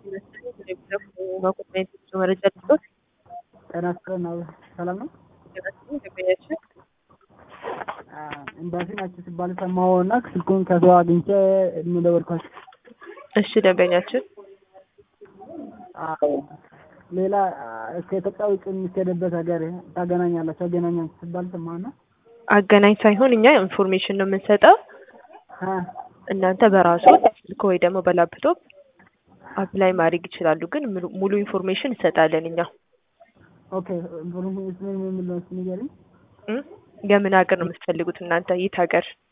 መረጃ ልስጦት። ጤና ይስጥልን። አዎ፣ ሰላም ነው? ደንበኛችን ኤምባሲ ናቸው ሲባል ሰማሁ እና ስልኩን ከሰው አግኝቼ የምደወልኳቸው። እሺ፣ ደንበኛችን አዎ፣ ሌላ ከኢትዮጵያ ውጭ የሚካሄድበት ሀገር ታገናኛላችሁ አገናኛችሁ ሲባል ሰማሁ እና አገናኝ ሳይሆን እኛ ኢንፎርሜሽን ነው የምንሰጠው። አ እናንተ በራሱ ስልክ ወይ ደግሞ በላፕቶፕ አፕላይ ማድረግ ይችላሉ። ግን ሙሉ- ሙሉ ኢንፎርሜሽን እንሰጣለን እኛ ኦኬ ኢንፎርሜሽን ምን ምን ነው እስኪ ንገሪኝ። እ የምን ሀገር ነው የምትፈልጉት እናንተ? የት ሀገር?